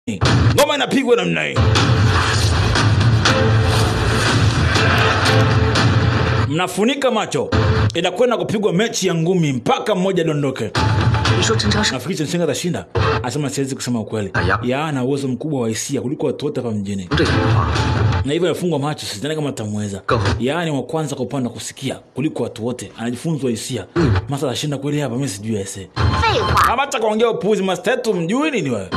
ngoma inapigwa namna hii mnafunika macho inakwenda kupigwa mechi ya ngumi mpaka mmoja dondoke 你说陈超是 nafikiri chensenga atashinda asema siwezi kusema ukweli Aya. ya ana uwezo mkubwa wa hisia kuliko watu wote hapa mjini 这句话， na hivyo amefungwa macho sidhani kama atamweza Go. yaani wa kwanza kwa upande wa kusikia kuliko watu wote anajifunzwa hisia masa atashinda kweli hapa mi sijui ese 废话， ama hata kaongea upuzi masta yetu mjui nini wewe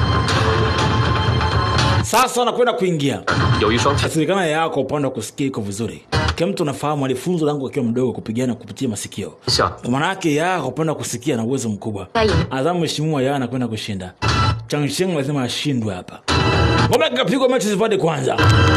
sasa anakwenda kuingia 有一双铁 asilikana yao kwa upande wa kusikia iko vizuri kila mtu anafahamu alifunzwa tangu akiwa mdogo kupigana kupitia masikio 像 kwa maana yake yaa kwa upande wa kusikia na uwezo mkubwa Sahi. adhamu mheshimiwa yaa anakwenda kushinda changsheng lazima ashindwe hapa ngoma ikapigwa mechi zipande kwanza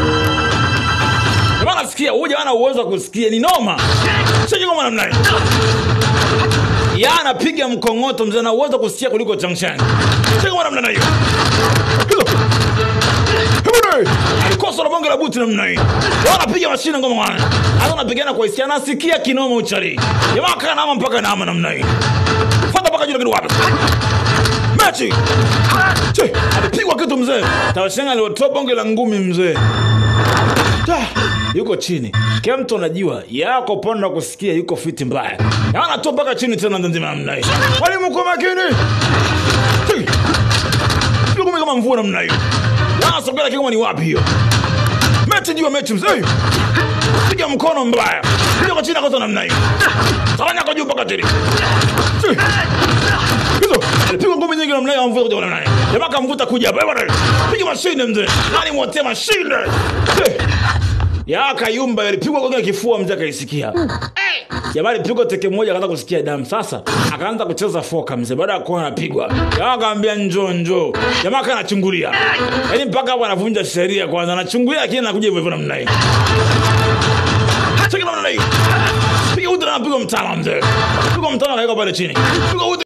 jamaa nasikia huyu jamaa ana uwezo wa kusikia ni noma sio ngoma namna hii yaa anapiga mkongoto mzee ana uwezo wa kusikia kuliko changsheng sio ngoma namna hiyo Hizo. Hebune! alikosa na bonge la buti namna hii Wao anapiga mashine ngoma wana hata anapigana kwa hisia anasikia kinoma uchari jamaa kaa nama mpaka nama namna hii fata mpaka juu lakini wapi mechi Che, alipigwa kitu mzee tawashenga aliotoa bonge la ngumi mzee Ta, yuko chini kila mtu anajua yako upande wa kusikia yuko fiti mbaya Ya anatoa mpaka chini tena nzima namna hii mwalimu kwa makini Che, Piga ngumi kama mvua namna hiyo wanasogea kama ni wapi hiyo mechi juu ya mechi mzee piga mkono mbaya piga kwa chini akosa namna hiyo tawanya kwa juu mpaka chini Che, hizo alipigwa ngumi nyingi namna hiyo amvuta kuja namna hiyo jamaa kamvuta kuja hapa bwana piga mashine mzee nani mwotea mashine Che, ya kayumba yalipigwa kwa kifua mzee akaisikia jamaa alipigwa teke moja akaanza kusikia damu sasa akaanza kucheza foka mzee baada ya kuwa anapigwa jamaa akaambia njoo njoo jamaa kaa anachungulia yaani mpaka hapo anavunja sheria kwanza anachungulia lakini anakuja hivyo hivyo namna hii Cheki namna hii piga uti na piga mtama mzee piga mtama kaweka pale chini piga uti